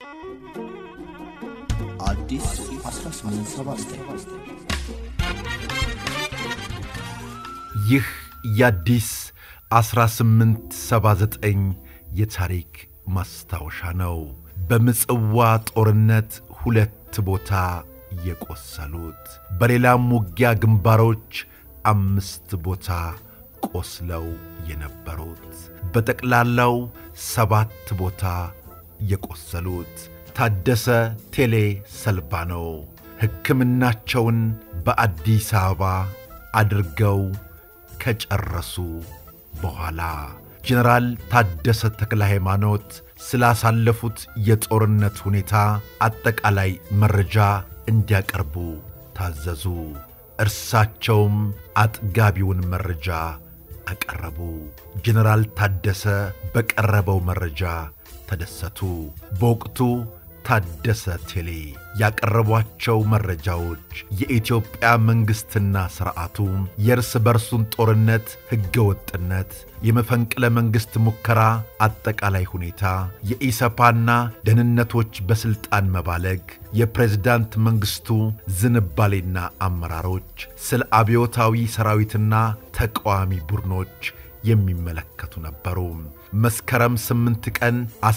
አዲስ 1879 ይህ የአዲስ 1879 የታሪክ ማስታወሻ ነው። በምጽዋ ጦርነት ሁለት ቦታ የቆሰሉት፣ በሌላም ውጊያ ግንባሮች አምስት ቦታ ቆስለው የነበሩት፣ በጠቅላላው ሰባት ቦታ የቆሰሉት ታደሰ ቴሌ ሰልባ ነው። ሕክምናቸውን በአዲስ አበባ አድርገው ከጨረሱ በኋላ ጀነራል ታደሰ ተክለ ሃይማኖት ስላሳለፉት የጦርነት ሁኔታ አጠቃላይ መረጃ እንዲያቀርቡ ታዘዙ። እርሳቸውም አጥጋቢውን መረጃ አቀረቡ። ጀነራል ታደሰ በቀረበው መረጃ ተደሰቱ። በወቅቱ ታደሰ ቴሌ ያቀረቧቸው መረጃዎች የኢትዮጵያ መንግሥትና ሥርዓቱ የእርስ በርሱን ጦርነት ሕገወጥነት፣ የመፈንቅለ መንግሥት ሙከራ አጠቃላይ ሁኔታ፣ የኢሰፓና ደህንነቶች በሥልጣን መባለግ፣ የፕሬዝዳንት መንግሥቱ ዝንባሌና አመራሮች፣ ስለ አብዮታዊ ሰራዊትና ተቃዋሚ ቡድኖች የሚመለከቱ ነበሩ። መስከረም 8 ቀን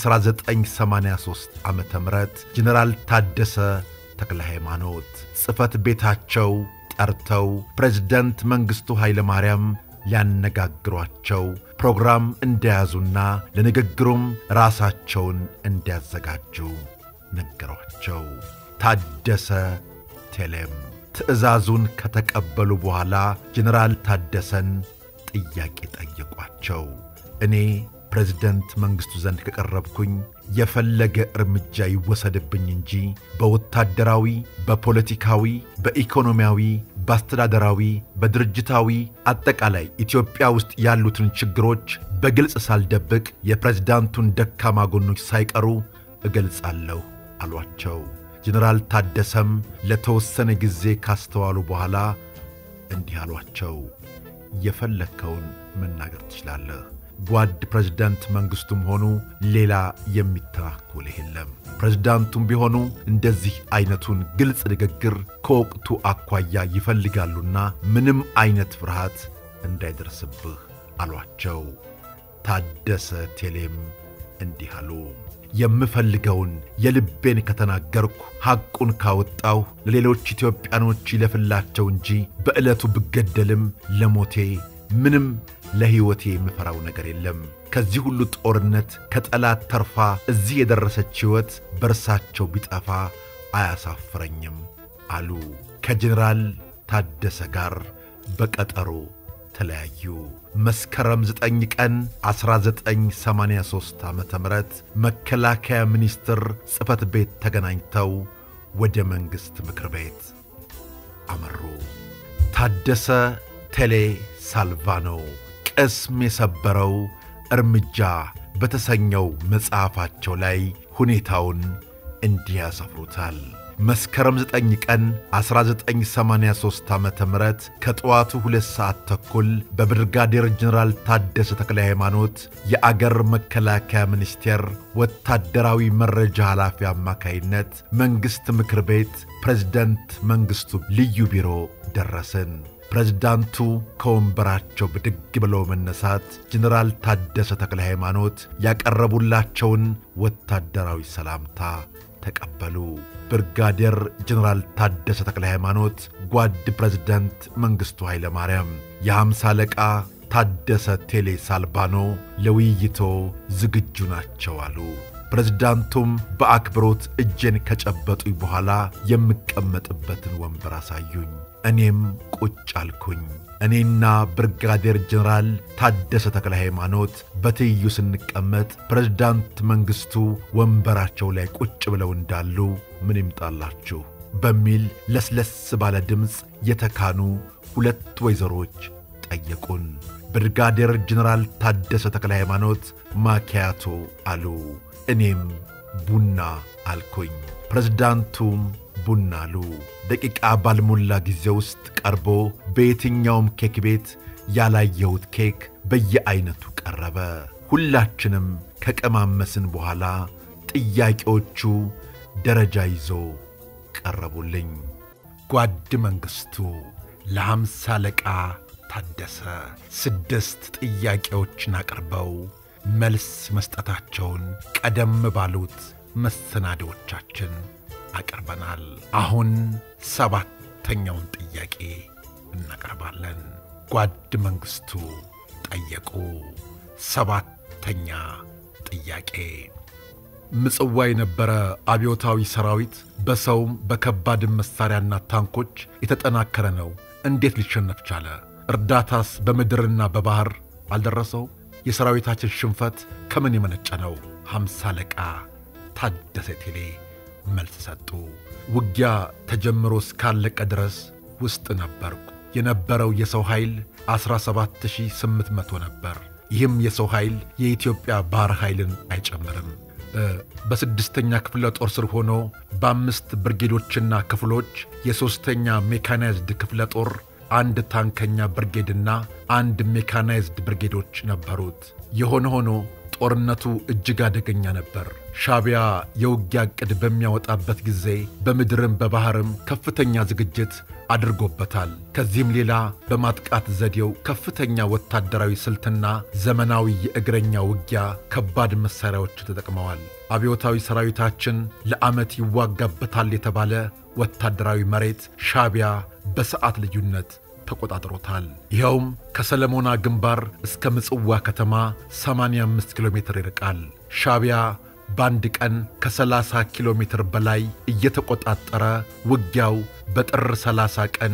1983 ዓ ም ጀነራል ታደሰ ተክለ ሃይማኖት ጽሕፈት ቤታቸው ጠርተው ፕሬዝደንት መንግሥቱ ኃይለ ማርያም ሊያነጋግሯቸው ፕሮግራም እንደያዙና ለንግግሩም ራሳቸውን እንዲያዘጋጁ ነገሯቸው። ታደሰ ቴሌም ትዕዛዙን ከተቀበሉ በኋላ ጀነራል ታደሰን ጥያቄ ጠየቋቸው። እኔ ፕሬዝደንት መንግሥቱ ዘንድ ከቀረብኩኝ የፈለገ እርምጃ ይወሰድብኝ እንጂ በወታደራዊ፣ በፖለቲካዊ፣ በኢኮኖሚያዊ፣ በአስተዳደራዊ፣ በድርጅታዊ አጠቃላይ ኢትዮጵያ ውስጥ ያሉትን ችግሮች በግልጽ ሳልደብቅ የፕሬዝዳንቱን ደካማ ጎኖች ሳይቀሩ እገልጻለሁ አሏቸው። ጀነራል ታደሰም ለተወሰነ ጊዜ ካስተዋሉ በኋላ እንዲህ አሏቸው። የፈለግከውን መናገር ትችላለህ። ጓድ ፕሬዝዳንት መንግሥቱም ሆኑ ሌላ የሚተናኮልህ የለም። ፕሬዝዳንቱም ቢሆኑ እንደዚህ ዐይነቱን ግልጽ ንግግር ከወቅቱ አኳያ ይፈልጋሉና ምንም ዐይነት ፍርሃት እንዳይደርስብህ አሏቸው። ታደሰ ቴሌም እንዲህ አሉ። የምፈልገውን የልቤን ከተናገርኩ ሐቁን ካወጣሁ ለሌሎች ኢትዮጵያኖች ይለፍላቸው እንጂ በዕለቱ ብገደልም ለሞቴ ምንም ለሕይወቴ የምፈራው ነገር የለም። ከዚህ ሁሉ ጦርነት ከጠላት ተርፋ እዚህ የደረሰች ሕይወት በእርሳቸው ቢጠፋ አያሳፍረኝም አሉ። ከጀኔራል ታደሰ ጋር በቀጠሮ ተለያዩ። መስከረም 9 ቀን 1983 ዓ ም መከላከያ ሚኒስቴር ጽሕፈት ቤት ተገናኝተው ወደ መንግሥት ምክር ቤት አመሩ። ታደሰ ቴሌ ሳልቫኖ ቅስም የሰበረው እርምጃ በተሰኘው መጽሐፋቸው ላይ ሁኔታውን እንዲህ ያሰፍሩታል። መስከረም 9 ቀን 1983 ዓ ም ከጠዋቱ ሁለት ሰዓት ተኩል በብርጋዴር ጀኔራል ታደሰ ተክለ ሃይማኖት የአገር መከላከያ ሚኒስቴር ወታደራዊ መረጃ ኃላፊ አማካይነት መንግሥት ምክር ቤት ፕሬዝደንት መንግሥቱ ልዩ ቢሮ ደረስን። ፕሬዝዳንቱ ከወንበራቸው ብድግ ብለው መነሳት ጀኔራል ታደሰ ተክለ ሃይማኖት ያቀረቡላቸውን ወታደራዊ ሰላምታ ተቀበሉ። ብርጋዴር ጀኔራል ታደሰ ተክለ ሃይማኖት ጓድ ፕሬዝደንት መንግሥቱ ኃይለ ማርያም የሐምሳ አለቃ ታደሰ ቴሌ ሳልባኖ ለውይይቶ ዝግጁ ናቸው አሉ። ፕሬዝዳንቱም በአክብሮት እጄን ከጨበጡኝ በኋላ የምቀመጥበትን ወንበር አሳዩኝ። እኔም ቁጭ አልኩኝ። እኔና ብርጋዴር ጀኔራል ታደሰ ተክለ ሃይማኖት በትይዩ ስንቀመጥ ፕሬዝዳንት መንግሥቱ ወንበራቸው ላይ ቁጭ ብለው እንዳሉ ምን ይምጣላችሁ በሚል ለስለስ ባለ ድምፅ የተካኑ ሁለት ወይዘሮች ጠየቁን። ብርጋዴር ጀኔራል ታደሰ ተክለ ሃይማኖት ማኪያቶ አሉ። እኔም ቡና አልኩኝ። ፕሬዝዳንቱም ቡና አሉ። ደቂቃ ባልሞላ ጊዜ ውስጥ ቀርቦ በየትኛውም ኬክ ቤት ያላየሁት ኬክ በየዐይነቱ ቀረበ። ሁላችንም ከቀማመስን በኋላ ጥያቄዎቹ ደረጃ ይዞ ቀረቡልኝ። ጓድ መንግሥቱ ለሐምሳ አለቃ ታደሰ ስድስት ጥያቄዎችን አቅርበው መልስ መስጠታቸውን ቀደም ባሉት መሰናዶዎቻችን አቅርበናል። አሁን ሰባተኛውን ጥያቄ እናቀርባለን። ጓድ መንግሥቱ ጠየቁ። ሰባተኛ ጥያቄ ምጽዋ የነበረ አብዮታዊ ሰራዊት በሰውም በከባድም መሣሪያና ታንኮች የተጠናከረ ነው። እንዴት ሊሸነፍ ቻለ? እርዳታስ በምድርና በባሕር አልደረሰው? የሰራዊታችን ሽንፈት ከምን የመነጨ ነው? ሐምሳ አለቃ ታደሰ ቴሌ መልስ ሰጡ። ውጊያ ተጀምሮ እስካለቀ ድረስ ውስጥ ነበርኩ። የነበረው የሰው ኃይል 17800 ነበር። ይህም የሰው ኃይል የኢትዮጵያ ባሕር ኃይልን አይጨምርም። በስድስተኛ ክፍለ ጦር ስር ሆኖ በአምስት ብርጌዶችና ክፍሎች የሦስተኛ ሜካናይዝድ ክፍለ ጦር አንድ ታንከኛ ብርጌድና አንድ ሜካናይዝድ ብርጌዶች ነበሩት። የሆነ ሆኖ ጦርነቱ እጅግ አደገኛ ነበር። ሻዕቢያ የውጊያ ዕቅድ በሚያወጣበት ጊዜ በምድርም በባሕርም ከፍተኛ ዝግጅት አድርጎበታል። ከዚህም ሌላ በማጥቃት ዘዴው ከፍተኛ ወታደራዊ ስልትና ዘመናዊ የእግረኛ ውጊያ ከባድ መሣሪያዎች ተጠቅመዋል። አብዮታዊ ሰራዊታችን ለዓመት ይዋጋበታል የተባለ ወታደራዊ መሬት ሻዕቢያ በሰዓት ልዩነት ተቆጣጥሮታል። ይኸውም ከሰለሞና ግንባር እስከ ምጽዋ ከተማ 85 ኪሎ ሜትር ይርቃል። ሻዕቢያ በአንድ ቀን ከ30 ኪሎ ሜትር በላይ እየተቆጣጠረ ውጊያው በጥር 30 ቀን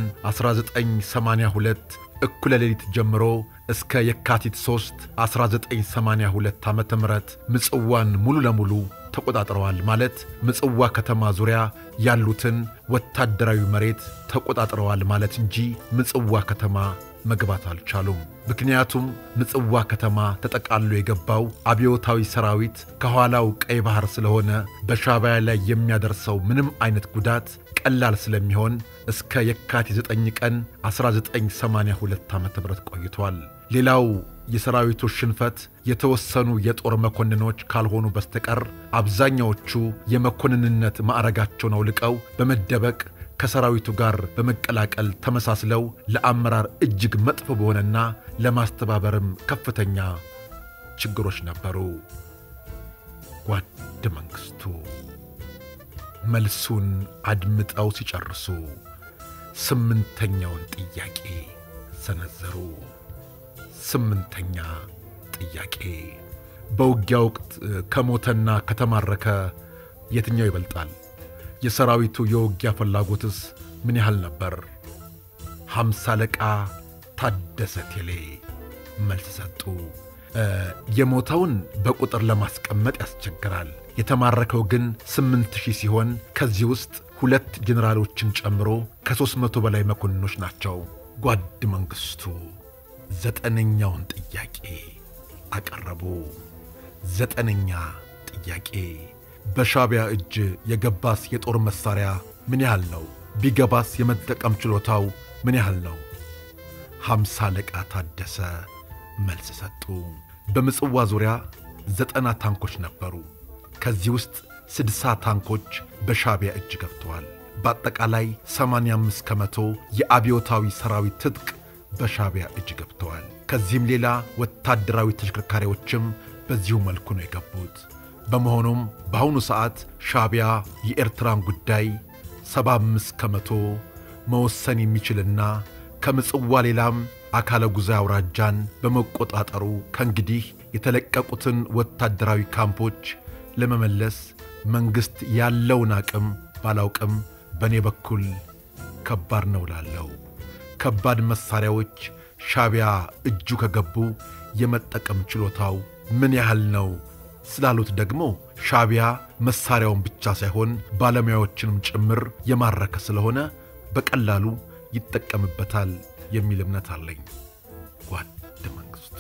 1982 እኩለ ሌሊት ጀምሮ እስከ የካቲት 3 1982 ዓ ም ምጽዋን ሙሉ ለሙሉ ተቆጣጥረዋል ማለት ምጽዋ ከተማ ዙሪያ ያሉትን ወታደራዊ መሬት ተቆጣጥረዋል ማለት እንጂ ምጽዋ ከተማ መግባት አልቻሉም። ምክንያቱም ምጽዋ ከተማ ተጠቃሎ የገባው አብዮታዊ ሰራዊት ከኋላው ቀይ ባሕር ስለሆነ በሻዕቢያ ላይ የሚያደርሰው ምንም አይነት ጉዳት ቀላል ስለሚሆን እስከ የካቲት 9 ቀን 1982 ዓ ም ቆይቷል። ሌላው የሰራዊቱ ሽንፈት የተወሰኑ የጦር መኮንኖች ካልሆኑ በስተቀር አብዛኛዎቹ የመኮንንነት ማዕረጋቸውን አውልቀው በመደበቅ ከሰራዊቱ ጋር በመቀላቀል ተመሳስለው ለአመራር እጅግ መጥፎ በሆነና ለማስተባበርም ከፍተኛ ችግሮች ነበሩ። ጓድ መንግሥቱ መልሱን አድምጠው ሲጨርሱ ስምንተኛውን ጥያቄ ሰነዘሩ። ስምንተኛ ጥያቄ በውጊያ ወቅት ከሞተና ከተማረከ የትኛው ይበልጣል? የሰራዊቱ የውጊያ ፍላጎትስ ምን ያህል ነበር? ሐምሳ አለቃ ታደሰ ቴሌ መልስ ሰጡ። የሞተውን በቁጥር ለማስቀመጥ ያስቸግራል። የተማረከው ግን ስምንት ሺህ ሲሆን ከዚህ ውስጥ ሁለት ጄኔራሎችን ጨምሮ ከሦስት መቶ በላይ መኮንኖች ናቸው። ጓድ መንግሥቱ ዘጠነኛውን ጥያቄ አቀረቡ። ዘጠነኛ ጥያቄ በሻዕቢያ እጅ የገባስ የጦር መሣሪያ ምን ያህል ነው? ቢገባስ የመጠቀም ችሎታው ምን ያህል ነው? ሐምሳ አለቃ ታደሰ መልስ ሰጡ። በምጽዋ ዙሪያ ዘጠና ታንኮች ነበሩ። ከዚህ ውስጥ ስድሳ ታንኮች በሻዕቢያ እጅ ገብተዋል። በአጠቃላይ 85 ከመቶ የአብዮታዊ ሰራዊት ትጥቅ በሻዕቢያ እጅ ገብተዋል። ከዚህም ሌላ ወታደራዊ ተሽከርካሪዎችም በዚሁ መልኩ ነው የገቡት። በመሆኑም በአሁኑ ሰዓት ሻዕቢያ የኤርትራን ጉዳይ 75 ከመቶ መወሰን የሚችልና ከምጽዋ ሌላም አካለ ጉዛ አውራጃን በመቆጣጠሩ ከእንግዲህ የተለቀቁትን ወታደራዊ ካምፖች ለመመለስ መንግሥት ያለውን አቅም ባላውቅም በእኔ በኩል ከባድ ነው ላለው ከባድ መሣሪያዎች ሻዕቢያ እጁ ከገቡ የመጠቀም ችሎታው ምን ያህል ነው ስላሉት ደግሞ ሻዕቢያ መሣሪያውን ብቻ ሳይሆን ባለሙያዎችንም ጭምር የማረከ ስለሆነ በቀላሉ ይጠቀምበታል የሚል እምነት አለኝ። ጓድ መንግሥቱ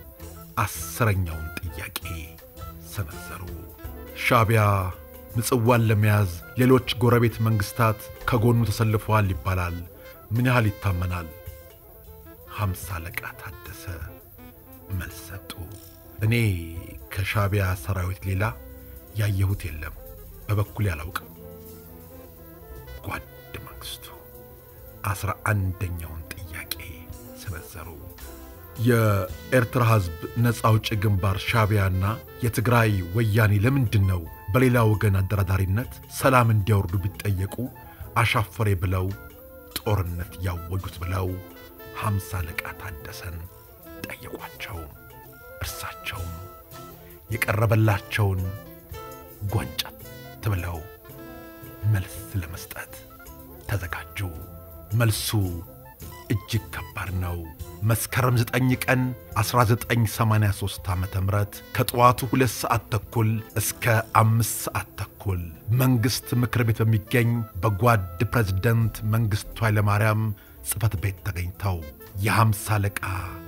አስረኛውን ጥያቄ ሰነዘሩ። ሻዕቢያ ምጽዋን ለመያዝ ሌሎች ጎረቤት መንግሥታት ከጎኑ ተሰልፈዋል ይባላል። ምን ያህል ይታመናል? ሐምሳ አለቃ ታደሰ መልስ ሰጡ። እኔ ከሻዕቢያ ሰራዊት ሌላ ያየሁት የለም፣ በበኩሌ አላውቅም። ጓድ መንግስቱ አስራ አንደኛውን ጥያቄ ሰነዘሩ። የኤርትራ ሕዝብ ነፃ አውጪ ግንባር ሻዕቢያና የትግራይ ወያኔ ለምንድን ነው በሌላ ወገን አደራዳሪነት ሰላም እንዲያወርዱ ቢጠየቁ አሻፈሬ ብለው ጦርነት ያወጁት ብለው ሐምሳ አለቃ ታደሰን ጠየቋቸው። እርሳቸውም የቀረበላቸውን ጓንጨት ብለው መልስ ለመስጠት ተዘጋጁ። መልሱ እጅግ ከባድ ነው። መስከረም 9 ቀን 1983 ዓ ም ከጠዋቱ ሁለት ሰዓት ተኩል እስከ አምስት ሰዓት ተኩል መንግሥት ምክር ቤት በሚገኝ በጓድ ፕሬዝደንት መንግሥቱ ኃይለማርያም ጽሕፈት ቤት ተገኝተው የሐምሳ አለቃ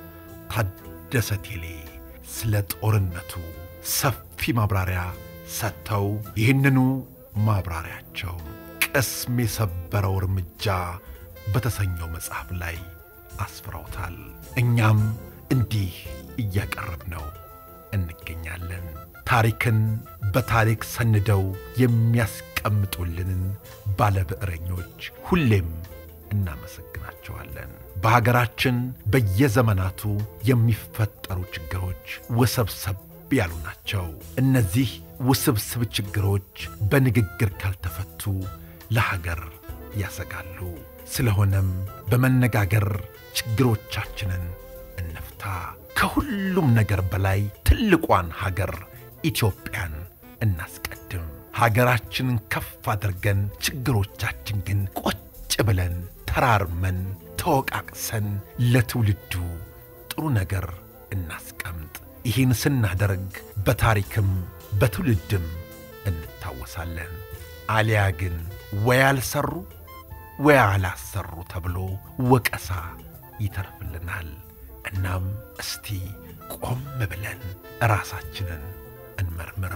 ታደሰ ቴሌ ስለ ጦርነቱ ሰፊ ማብራሪያ ሰጥተው ይህንኑ ማብራሪያቸው ቅስም የሰበረው እርምጃ በተሰኘው መጽሐፍ ላይ አስፍረውታል። እኛም እንዲህ እያቀረብነው እንገኛለን። ታሪክን በታሪክ ሰንደው የሚያስቀምጡልንን ባለብዕረኞች ሁሌም እናመሰግናቸዋለን። በሀገራችን በየዘመናቱ የሚፈጠሩ ችግሮች ውስብስብ ያሉ ናቸው። እነዚህ ውስብስብ ችግሮች በንግግር ካልተፈቱ ለሀገር ያሰጋሉ። ስለሆነም በመነጋገር ችግሮቻችንን እንፍታ። ከሁሉም ነገር በላይ ትልቋን ሀገር ኢትዮጵያን እናስቀድም። ሀገራችንን ከፍ አድርገን ችግሮቻችን ግን ቁጭ ብለን ተራርመን ተወቃቅሰን ለትውልዱ ጥሩ ነገር እናስቀምጥ። ይህን ስናደርግ በታሪክም በትውልድም እንታወሳለን። አሊያ ግን ወይ አልሰሩ ወይ አላሰሩ ተብሎ ወቀሳ ይተርፍልናል። እናም እስቲ ቆም ብለን ራሳችንን እንመርምር።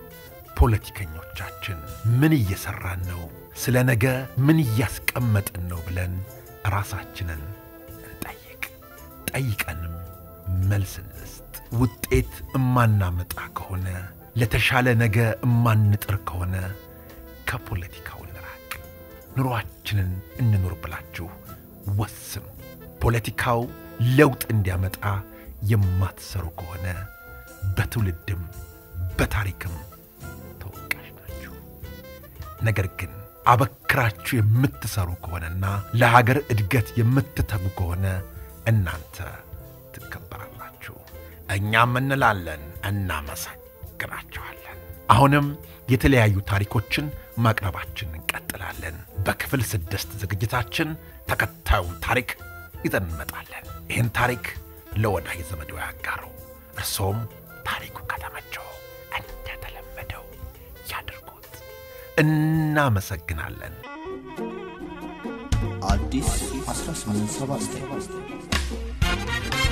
ፖለቲከኞቻችን ምን እየሠራን ነው? ስለ ነገ ምን እያስቀመጥን ነው ብለን ራሳችንን እንጠይቅ። ጠይቀንም መልስ እንስጥ። ውጤት እማናመጣ ከሆነ ለተሻለ ነገ እማንጥር ከሆነ ከፖለቲካው እንራቅ። ኑሮአችንን እንኑር ብላችሁ ወስኑ። ፖለቲካው ለውጥ እንዲያመጣ የማትሰሩ ከሆነ በትውልድም በታሪክም ተወቃሽ ናችሁ። ነገር ግን አበክራችሁ የምትሰሩ ከሆነና ለሀገር እድገት የምትተጉ ከሆነ እናንተ ትከበራላችሁ። እኛም እንላለን እናመሰግናችኋለን። አሁንም የተለያዩ ታሪኮችን ማቅረባችን እንቀጥላለን። በክፍል ስድስት ዝግጅታችን ተከታዩን ታሪክ ይዘን እንመጣለን። ይህን ታሪክ ለወዳጅ ዘመዶ ያጋሩ። እርሶም ታሪኩ ከተመቸው እንደተለመደው ያድርጉት። እናመሰግናለን። አዲስ 1879